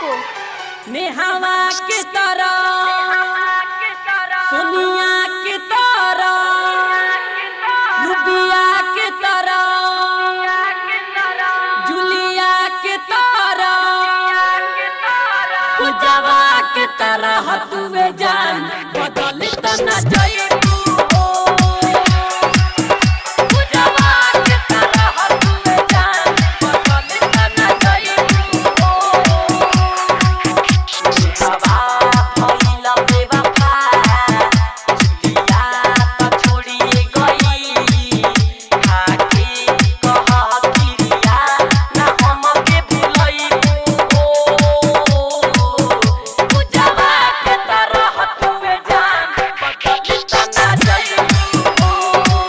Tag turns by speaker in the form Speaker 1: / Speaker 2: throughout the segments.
Speaker 1: को
Speaker 2: नेहावा के तरह सोनिया के तरह रुबिया के तरह जुलिया के तरह पूजवा के तरह तुवे जान बदल तना जइबू हो पूजवा के तरह तुवे जान बदल तना जइबू हो हवा भइल बेवफा जुलिया त छोडिए गई खाके कह किरिया ना हमके भुलइबू हो पूजवा के तरह तुवे जान बदल तना जइबू हो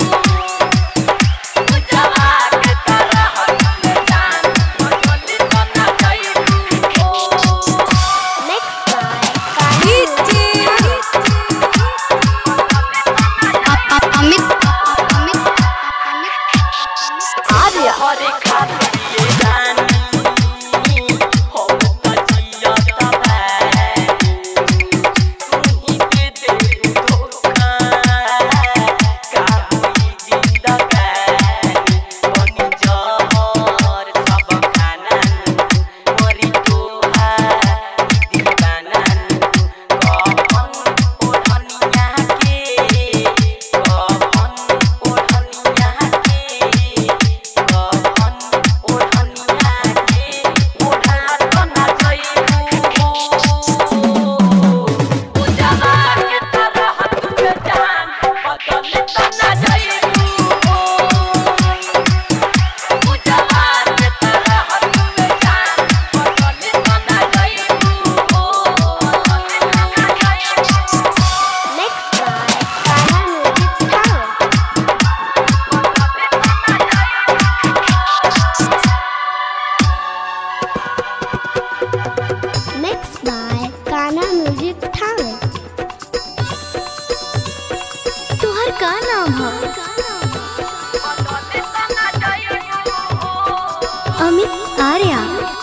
Speaker 2: पूजवा के तरह तुवे जान बदल तना जइबू हो
Speaker 1: नेक्स्ट बाय अमित अमित
Speaker 2: आर्य हरे खातिर रानी हो तजिया तबे तुही के दे धोखा का होई जिंदगानी बनी जहर सब खाना मरी तोहा दीवाना कौन ओढ़निया के कौन ओढ़निया के कौन ओढ़निया के ओढ़ा तो ना जइबू पूजवा के तरह तुझे जान बदल तो ना जइबू पूजवा के तरह तुझे जान बदल तो ना जइबू
Speaker 1: next by Kanha music tower next by Kanha music tower तुहर का नाम है अमित आर्या